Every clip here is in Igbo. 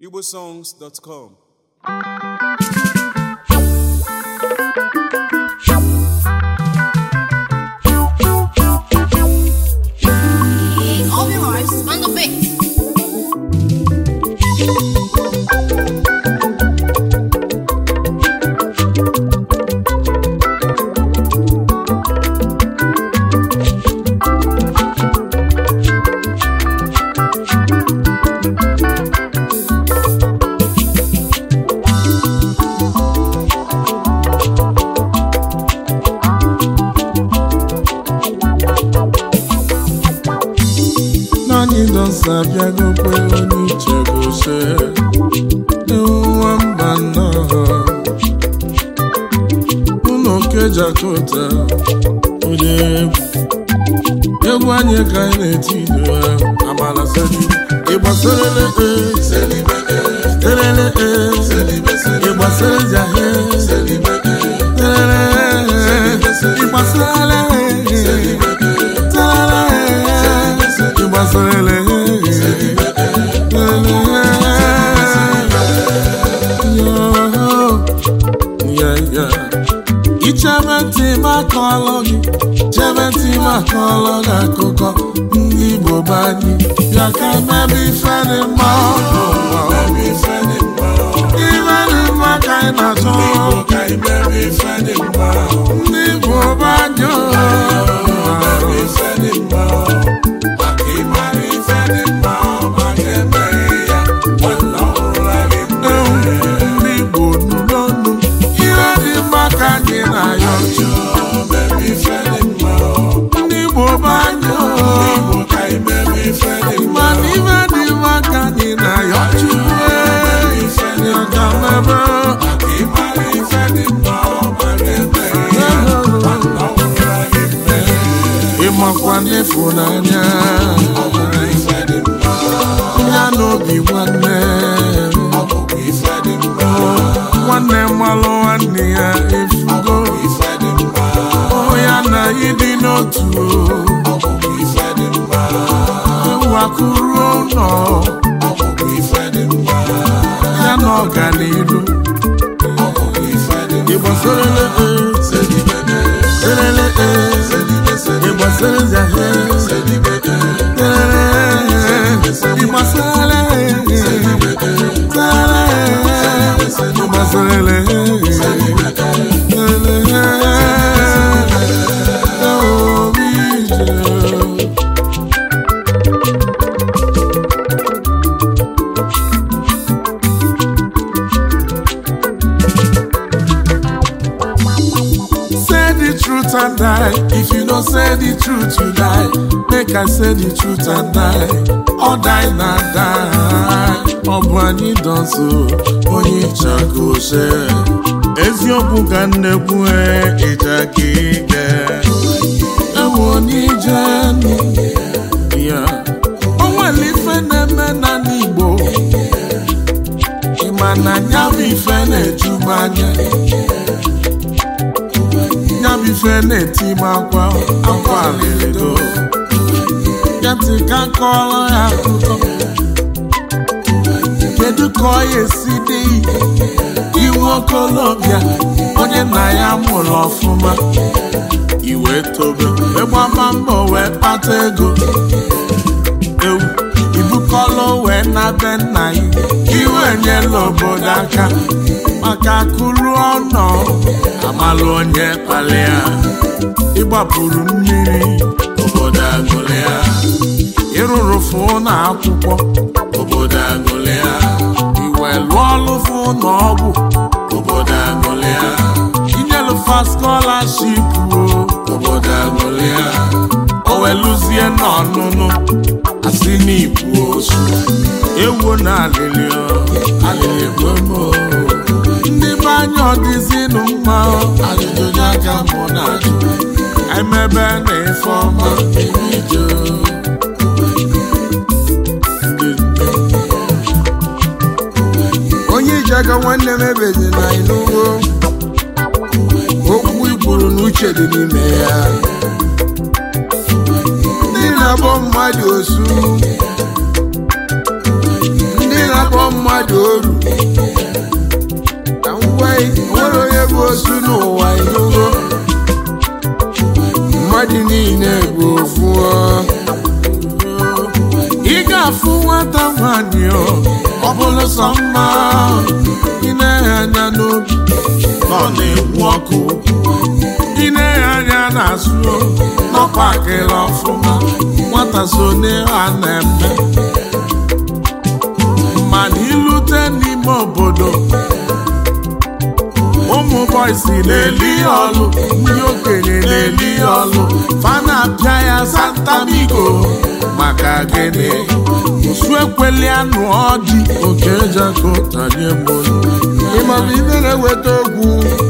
igbosongs.com All your lives on the beat. naanị dọsa bịagokwe onye uche gose nwa mba nnọọ ụlọ okejakota onye egwu egwu anyị ka anyị na-eti ido amala seli ịgbasarele terele ịgbasara jahe terele ịgbasarele ịgbasarele ichebe ntị m akọọlọ gị chebe ntị m akọọlọ gị akụkọ ndị Igbo be anyị bịa ka mebe ife dị mma n'ụwa ife dị mma ka anyị na-achọ ndị Igbo be anyị ndị Igbo nụ n'ọnụ ihe dị mma ka anyị na-ayọ ndị Igbo be anyị mana ife dị mma ka anyị na-ayọ Chukwu ya ka mebe ịmakwa n'ịfụnanya ya n'obi nwanne nwanne mmalụ nwanne ya efugo ya na ịdị n'otu ewakuru ụlọ ya na ọganiru ịgbasarele serele ịgbasara zahe ịgbasara ịgbasarele Say the truth and die. If you don't say the truth, you die. Make I say the truth and die. Or die na die. Ọ bụ anyị dọnso onye ịchakose. Eziokwu ka nnekwu ịja ka ige. Ewu onye ije ya. O nwere ife na-eme na n'Igbo. Ị ma na ya bụ ife na-eju m anya. ya bụ ife na-eti m akwa akwa alịrịdo ya ntị ka kọọrọ ya akụkọ kedu ka ọ ya esi dị iwu okolobịa onye nna ya mụrụ ọfụma iwe tobe ịgbama mbọ wee kpata ego ewu ibukọlụ wee na be nna ya iwe nyela obodo aka maka akụrụ ọnọ amalụ onye kpalịa ịgbapụrụ mmiri obodo agụlịa ịrụrụ fụ na akwụkwọ obodo agụlịa iwe lụọ ọlụ fụ na ọgwụ obodo agụlịa inyelụfa skọlaship obodo agụlịa o weluzie n'ọnụnụ asị n'ibu osu ewu na alịlị alịlị gbomo ndị be anyị ọdịzinụ mma ajụjụ ya ka mụ na-ajụ emebe na ife ọma ije onye iji aka nwanne m ebezi na ịnụgo okwu ikwuru na uche dị n'ime ya ndị na-akpọ mmadụ osu na-akpọ mmadụ oru ka ngwa nwere onye bụ osu n'ụwa inugo mmadụ niile bụ ofu ọ. ị ga-afụ nwata nwanyị ọ ọ bụrụ sọ mma ị na-enye anya n'obi na ọ na-ekwu ọkụ ị na-enye anya n'azụ n'ọkpakịrị ọfụma nwata so n'ihe a na-eme mana ilute n'ime obodo ụmụ bọysi na-eli ya ọlụ ndị okenye na-eli ya ọlụ fana apịa ya santamigo maka gịnị usu ekweli anụ ọdị oke jako tanye mbolu ịmabụ ibe na-eweta okwu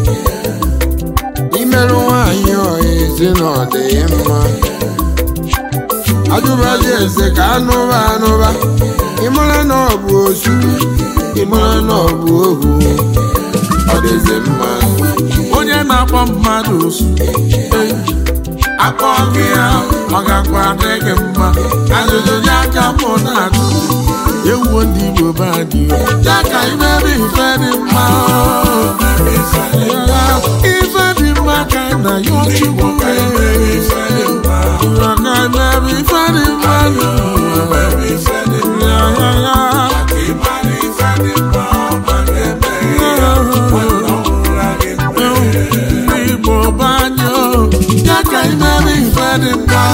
imerụ nwaanyị ọha ezi na ọ dị ya mma ajụbazi eze ka anụba anụba ịmara na ọ bụ osu ịmara na ọ bụ ohu ọ dịzi mma onye na-akpọ mmadụ osu eh, akpọ gị ya ọ gakwa adị gị mma ajụjụ ya ka mụ na-ajụ ewuo ndị Igbo be anyị ya ka imebe ife dị mma ife dị mma ka na ya ọchịkwu ya ka imebe ife dị mma ya ya ya ndị Igbo be anyị ya ka imebe ife dị mma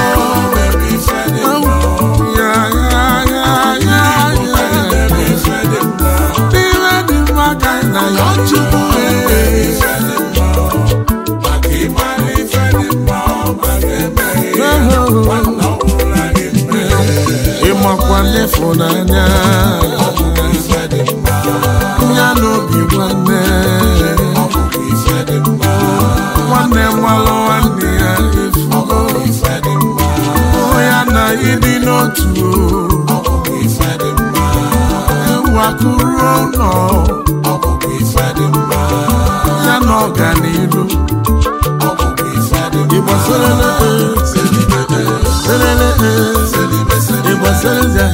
ya ya ya ya ya Ife dị mma ka na ya Chukwu ịmakwa n'ịfụnanya ya n'obi nwanne nwanne nwalụ nwanne ya efugo hụ ya na ịdị n'otu ewu akụrụ ụlọ ya na ọganiru ịgbasarala selele ịgbasara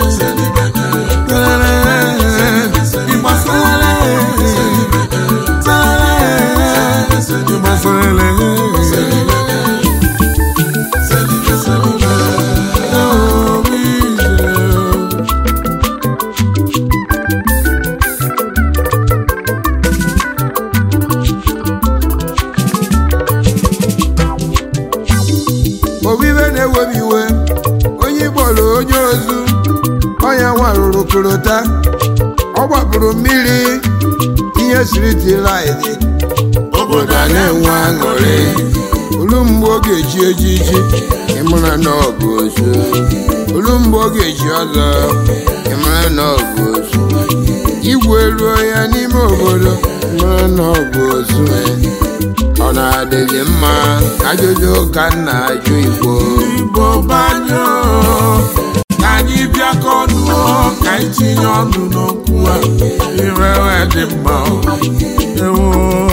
ịgbasara obibe na-ewebi iwe onye ịkpọrọ onye ozu ọnya nwarụrụ korota ọ gbapụrụ mmiri ihe siri tilaidi obodo a na-enwe aṅụrị olu mgbe ọ ga-eji ejiji ịmara na ọ bụ ozu olu mgbe ọ ga-eji ọzọ ịmara na ọ bụ ozu igwe ruo ya n'ime obodo ịmara na ọ bụ ozu ọ na-adịghị mma ajụjụ ka m na-ajụ igbo Igbo banyo ka anyị bịakọ ọnụ ka anyị tinye ọnụ n'okwu a irewe dị mma ewo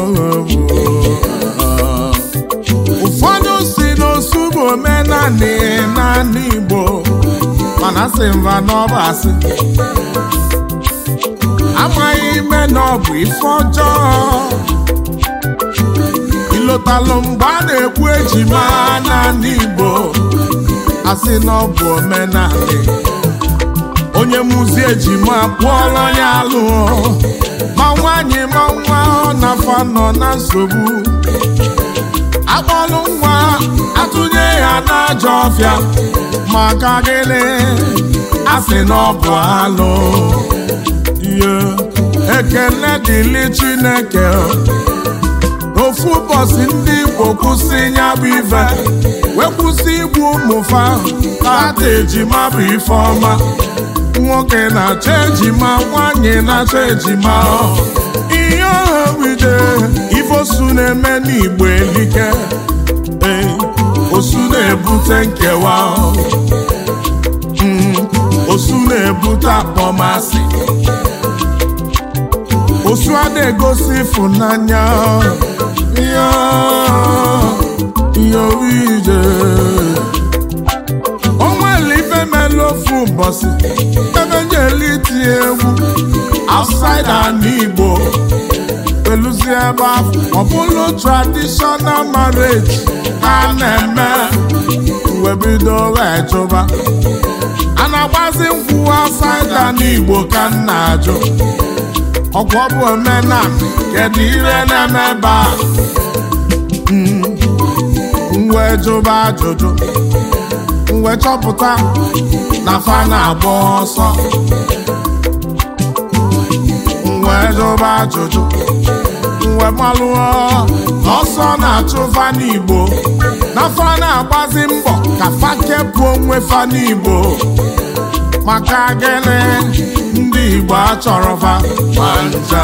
ụfọdụ si n'osu bụ omenanị naanị Igbo mana sị mba n'ọba asị amaghị ime na ọ bụ ife ọjọọ ịlọtalụ mgbe a na-ekwu ejima n'ala Igbo asị na ọ bụ omenala onye mụzi ejima pụọrọ ya alụọ ma nwaanyị ma nwa ọ na-afa nọ na nsogbu akpọlụ nwa atụnye ya n'ajọ ọfịa maka gịnị asị na ọ bụ alụ ihe ekele dịlị Chineke ofu ụbọchị ndị Igbo kwụsị ya bụ ife wee kwụsị igbu ụmụfa ata ejima bụ ife ọma nwoke na-achọ ejima nwanyị na-achọ ejima ihe ọha wide ife osu na-eme n'Igbo elike ee osu na-ebute nkewa Mm, osu na-ebute akpọmasị osu a na-egosi ịfụnanya ya ya ije o nwere ife mere ofu ụbọchị ebe nyeli itinye egwu outside ana igbo eluzi ebe ahụ ọ bụrụ traditional marriage a na-eme wee bido wee jụba a na-agbazi nkwụ outside ana igbo ka m na-ajụ ọkwa ọ bụ omenala kedu ihe na-eme ebe a m wee jụba ajụjụ m wee chọpụta na fa na-agba ọsọ m wee jụba ajụjụ m wee malụọ ọsọ na-achụ fa n'igbo na fa na-agbazi mbọ ka fa kepụ onwe fa n'igbo maka gịnị ndị igbo achọrọ fa ma nja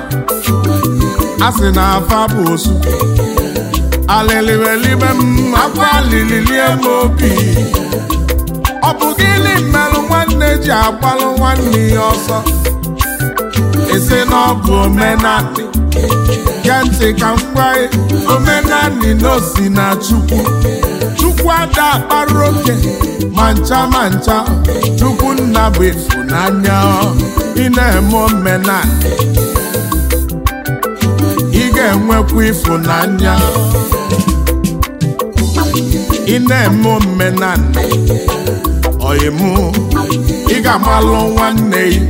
a sị na afa bụ osu alịlịwelibe m akwa lililie m obi ọ bụ gịnị mmerụ nwanne ji agbalụ nwanne ya ọsọ esi na ọ bụ omenani gee ntị ka m gwa gị omenani na osi na chukwu chukwu ada akpara oke ma ncha ma ncha chukwu nna bụ ịfụnanya ị na-eme omenani ị ga-enwekwa ịfụnanya ị na-eme omenala ọyịmụ ị ga-amalụ nwanne gị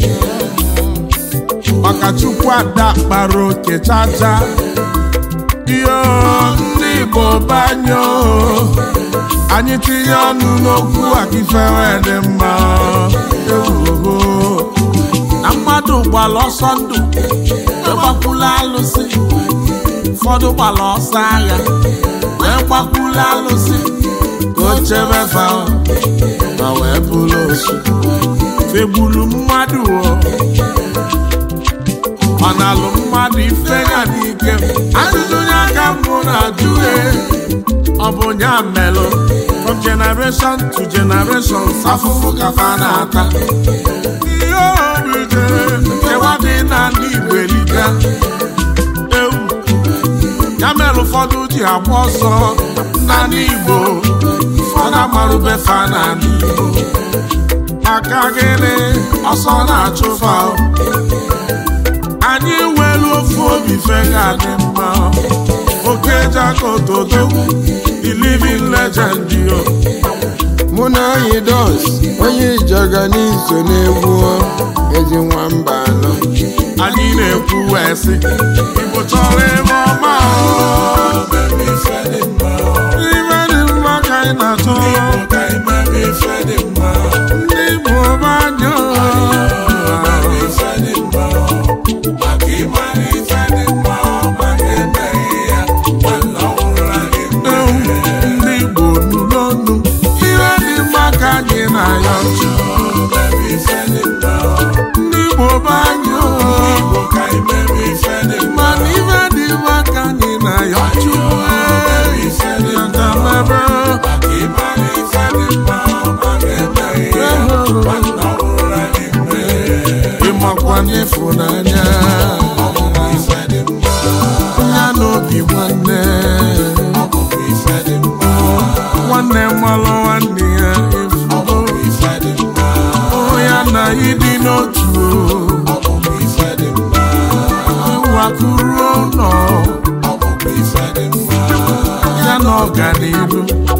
maka chukwu ada kpara oke chacha iyo ndị igbo banyo anyị tinye ọnụ n'okwu akifere dị mma ewuho na mmadụ gbara ọsọ ndụ egbakwula alụsị ụfọdụ gbara ọsọ agha wee gbakwula alụsị ka o chebe fa ma wee bụrụ osu fegburu mmadụ o ọ na-alụ mmadụ ife ya n'ike ajụjụ ya ka mbụ na-ajụ e ọ bụ ya melụ from generation to generation afụfụ ka fa na-ata ihe obi jere nkewa dị na ndị Igbo eliga ewu ya mere ụfọdụ ji agba ọsọ na ndị Igbo ụfọdụ amarụbe fa na ndị Igbo maka gịnị ọsọ na-achụ fa anyị nwere ofu obi fega dị mma oke jakotodo the living legend yo mụ na anyị dos onye ijaga n'iso na-egwu ezi nwamba anọ anyị na-ekwu wee sị Igbo chọrọ ebe ọma o. Ife dị mma ka anyị na-achọ ndị Igbo banyo ndị Igbo nụ n'ọnụ ihe dị mma ka anyị na-ayọ ndị Igbo banyo mana ife dị mma ka anyị na-ayọ Chukwu yatamebe ịmakwa n'ịfụnanya ya n'obi nwanne nwanne mmalụ nwanne ya efugo ya na ịdị n'otu wakuru ụlọ ya na ọganihu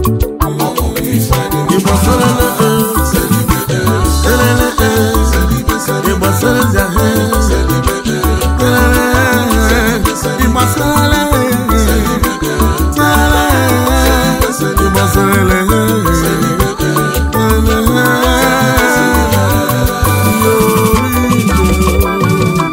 Igbo serele e, serele e, Igbo serele e, serele e, Igbo serele e, serele e, Igbo serele e, serele e.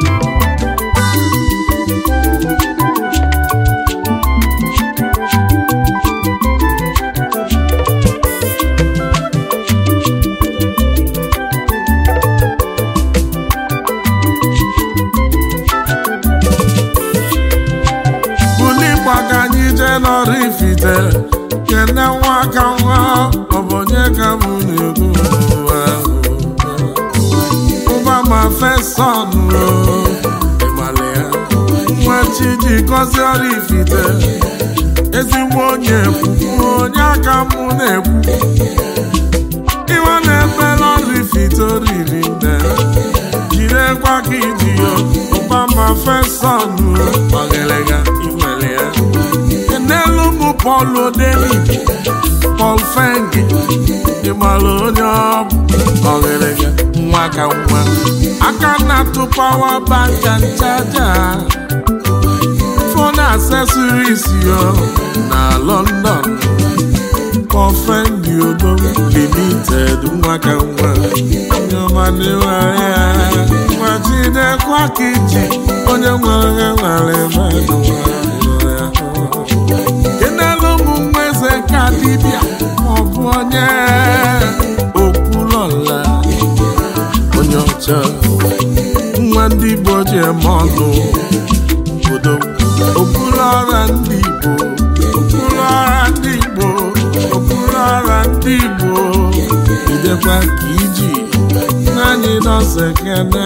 buli gbaga anyị jee n'ọrụ ifite kene nwa ka nwa ọ bụ onye ka m na-ekwu ụwa ahụ. ụba ma feson ịgbalị ya nwa chi ji gọzie ọrụ ifite ezigbo onye ekwu onye aka m na-ekwu iwe ifite oriri nne jirekwa ka iji yo ụbama fesọnụ ọgịlịga inwere ya n'elu mụ Paul Odeni Paul Fengi ịmara onye ọ bụ ọgịlịga nwa ka nwa aka na-atụ pawa bank and charger phone accessories yo na London Kọfendi Ogo Limited nwa ka nwa onye ọma na-enwere ya nwajidekwa ka iji onye nwere ya nwere mmadụ nwere ya kenelu ụmụ nwa eze ka dibịa maọbụ onye okwulọla onye ọcha nwa ndị Igbo ji eme ọnụ obodo okpuru ọra ndị Igbo okpuru ọra ndị Igbo okpuru ọra ndị Igbo idekwa ka iji naanị nọọsụ ekene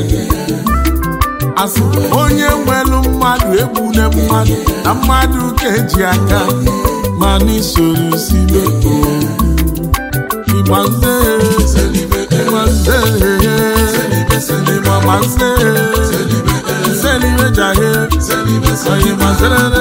asị onye nwelu mmadụ egbune mmadụ na mmadụ ka eji aka ma n'isoro sibe ịgba nze ịgba nze ịgba ma nze Selibe jahe, oyi ma zere